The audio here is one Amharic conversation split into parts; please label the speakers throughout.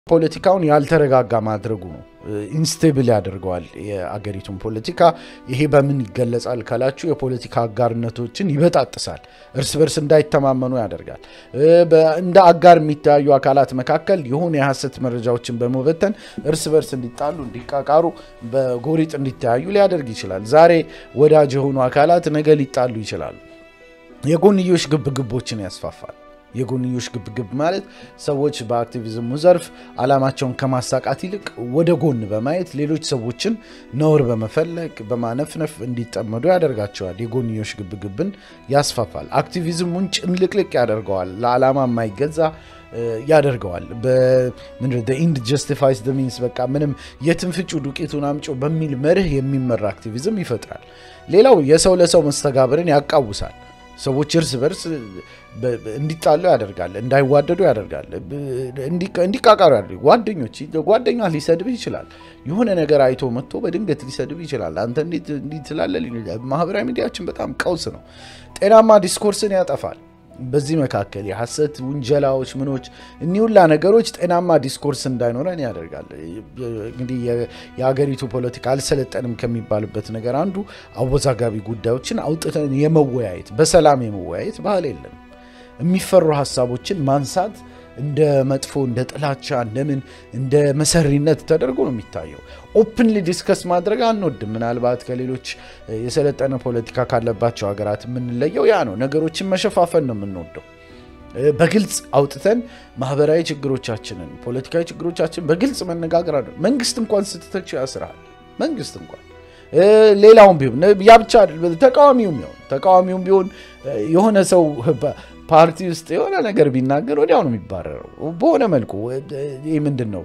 Speaker 1: ፖለቲካውን ያልተረጋጋ ማድረጉ ነው። ኢንስቴብል ያደርገዋል የአገሪቱን ፖለቲካ። ይሄ በምን ይገለጻል ካላችሁ የፖለቲካ አጋርነቶችን ይበጣጥሳል፣ እርስ በርስ እንዳይተማመኑ ያደርጋል። እንደ አጋር የሚተያዩ አካላት መካከል የሆኑ የሐሰት መረጃዎችን በመበተን እርስ በርስ እንዲጣሉ፣ እንዲቃቃሩ፣ በጎሪጥ እንዲተያዩ ሊያደርግ ይችላል። ዛሬ ወዳጅ የሆኑ አካላት ነገ ሊጣሉ ይችላሉ። የጎንዮሽ ግብግቦችን ያስፋፋል። የጎንዮሽ ግብግብ ማለት ሰዎች በአክቲቪዝሙ ዘርፍ ዓላማቸውን ከማሳቃት ይልቅ ወደ ጎን በማየት ሌሎች ሰዎችን ነውር በመፈለግ በማነፍነፍ እንዲጠመዱ ያደርጋቸዋል። የጎንዮሽ ግብግብን ያስፋፋል። አክቲቪዝሙን ጭምልቅልቅ ያደርገዋል። ለዓላማ የማይገዛ ያደርገዋል። ኢንድ ጀስቲፋይስ ሚንስ በቃ ምንም የትንፍጩ ዱቄቱን አምጮ በሚል መርህ የሚመራ አክቲቪዝም ይፈጥራል። ሌላው የሰው ለሰው መስተጋብርን ያቃውሳል። ሰዎች እርስ በርስ እንዲጣሉ ያደርጋል፣ እንዳይዋደዱ ያደርጋል፣ እንዲቃቃሩ ያደርጋል። ጓደኞች ጓደኛ ሊሰድብህ ይችላል። የሆነ ነገር አይቶ መጥቶ በድንገት ሊሰድብህ ይችላል። አንተ እንዲህ ትላለህ። ማህበራዊ ሚዲያችን በጣም ቀውስ ነው። ጤናማ ዲስኮርስን ያጠፋል። በዚህ መካከል የሐሰት ውንጀላዎች፣ ምኖች እኒህ ሁላ ነገሮች ጤናማ ዲስኮርስ እንዳይኖረን ያደርጋል። እንግዲህ የሀገሪቱ ፖለቲካ አልሰለጠንም ከሚባልበት ነገር አንዱ አወዛጋቢ ጉዳዮችን አውጥተን የመወያየት በሰላም የመወያየት ባህል የለም። የሚፈሩ ሀሳቦችን ማንሳት እንደ መጥፎ እንደ ጥላቻ እንደምን እንደ መሰሪነት ተደርጎ ነው የሚታየው። ኦፕንሊ ዲስከስ ማድረግ አንወድም። ምናልባት ከሌሎች የሰለጠነ ፖለቲካ ካለባቸው ሀገራት የምንለየው ያ ነው። ነገሮችን መሸፋፈን ነው የምንወደው። በግልጽ አውጥተን ማህበራዊ ችግሮቻችንን፣ ፖለቲካዊ ችግሮቻችንን በግልጽ መነጋገር አለ። መንግስት እንኳን ስትተች ያስራል። መንግስት እንኳን ሌላውም ቢሆን ያ ብቻ ተቃዋሚውም ቢሆን ተቃዋሚውም ቢሆን የሆነ ሰው ፓርቲ ውስጥ የሆነ ነገር ቢናገር ወዲያው ነው የሚባረረው። በሆነ መልኩ ይህ ምንድን ነው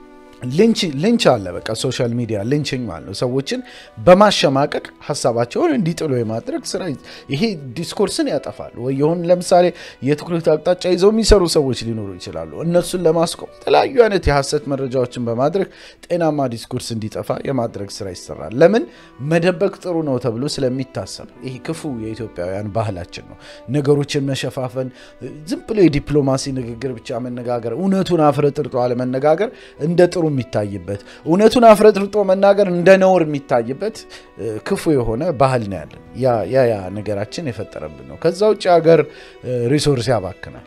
Speaker 1: ልንች አለ። በቃ ሶሻል ሚዲያ ልንችኝ ማለት ነው። ሰዎችን በማሸማቀቅ ሀሳባቸውን እንዲጥሉ የማድረግ ስራ ይሄ ዲስኮርስን ያጠፋል። ወይ የሆን ለምሳሌ የትኩረት አቅጣጫ ይዘው የሚሰሩ ሰዎች ሊኖሩ ይችላሉ። እነሱን ለማስቆም የተለያዩ አይነት የሀሰት መረጃዎችን በማድረግ ጤናማ ዲስኮርስ እንዲጠፋ የማድረግ ስራ ይሰራል። ለምን መደበቅ ጥሩ ነው ተብሎ ስለሚታሰብ ይሄ ክፉ የኢትዮጵያውያን ባህላችን ነው። ነገሮችን መሸፋፈን፣ ዝም ብሎ የዲፕሎማሲ ንግግር ብቻ መነጋገር፣ እውነቱን አፍረጥርጦ አለመነጋገር እንደ ጥሩ የሚታይበት እውነቱን አፍረጥርጦ መናገር እንደ ነውር የሚታይበት ክፉ የሆነ ባህል ነው ያለን። ያ ያ ነገራችን የፈጠረብን ነው። ከዛ ውጭ ሀገር ሪሶርስ ያባክናል።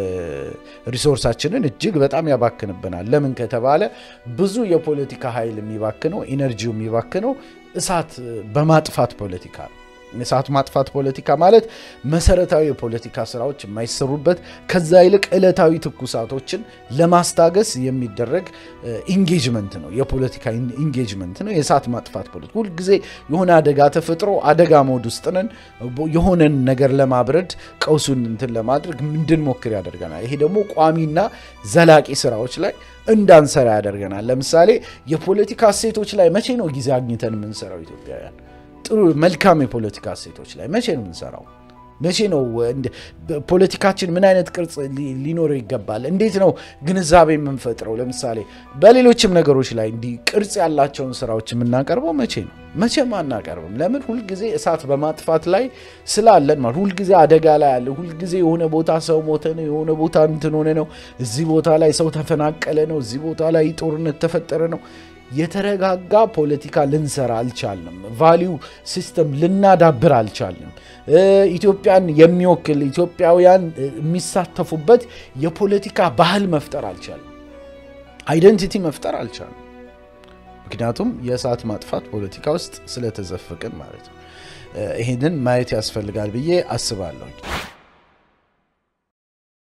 Speaker 1: ሪሶርሳችንን እጅግ በጣም ያባክንብናል። ለምን ከተባለ ብዙ የፖለቲካ ኃይል የሚባክነው ኢነርጂው የሚባክነው እሳት በማጥፋት ፖለቲካ ነው። የእሳት ማጥፋት ፖለቲካ ማለት መሰረታዊ የፖለቲካ ስራዎች የማይሰሩበት ከዛ ይልቅ ዕለታዊ ትኩሳቶችን ለማስታገስ የሚደረግ ኢንጌጅመንት ነው። የፖለቲካ ኢንጌጅመንት ነው የእሳት ማጥፋት ፖለቲካ። ሁልጊዜ የሆነ አደጋ ተፈጥሮ አደጋ ሞድ ውስጥ ነን። የሆነን ነገር ለማብረድ ቀውሱን እንትን ለማድረግ እንድንሞክር ያደርገናል። ይሄ ደግሞ ቋሚና ዘላቂ ስራዎች ላይ እንዳንሰራ ያደርገናል። ለምሳሌ የፖለቲካ እሴቶች ላይ መቼ ነው ጊዜ አግኝተን የምንሰራው ኢትዮጵያውያን? ጥሩ መልካም የፖለቲካ እሴቶች ላይ መቼ ነው የምንሰራው? መቼ ነው ፖለቲካችን ምን አይነት ቅርጽ ሊኖረው ይገባል? እንዴት ነው ግንዛቤ የምንፈጥረው? ለምሳሌ በሌሎችም ነገሮች ላይ እንዲህ ቅርጽ ያላቸውን ስራዎች የምናቀርበው መቼ ነው? መቼም አናቀርብም። ለምን? ሁልጊዜ እሳት በማጥፋት ላይ ስላለን ማለት ሁልጊዜ አደጋ ላይ አለ። ሁልጊዜ የሆነ ቦታ ሰው ሞተ ነው፣ የሆነ ቦታ እንትን ሆነ ነው፣ እዚህ ቦታ ላይ ሰው ተፈናቀለ ነው፣ እዚህ ቦታ ላይ ጦርነት ተፈጠረ ነው። የተረጋጋ ፖለቲካ ልንሰራ አልቻልንም። ቫሊዩ ሲስተም ልናዳብር አልቻልንም። ኢትዮጵያን የሚወክል ኢትዮጵያውያን የሚሳተፉበት የፖለቲካ ባህል መፍጠር አልቻልንም። አይደንቲቲ መፍጠር አልቻልንም። ምክንያቱም የእሳት ማጥፋት ፖለቲካ ውስጥ ስለተዘፈቅን ማለት ነው። ይህንን ማየት ያስፈልጋል ብዬ አስባለሁ።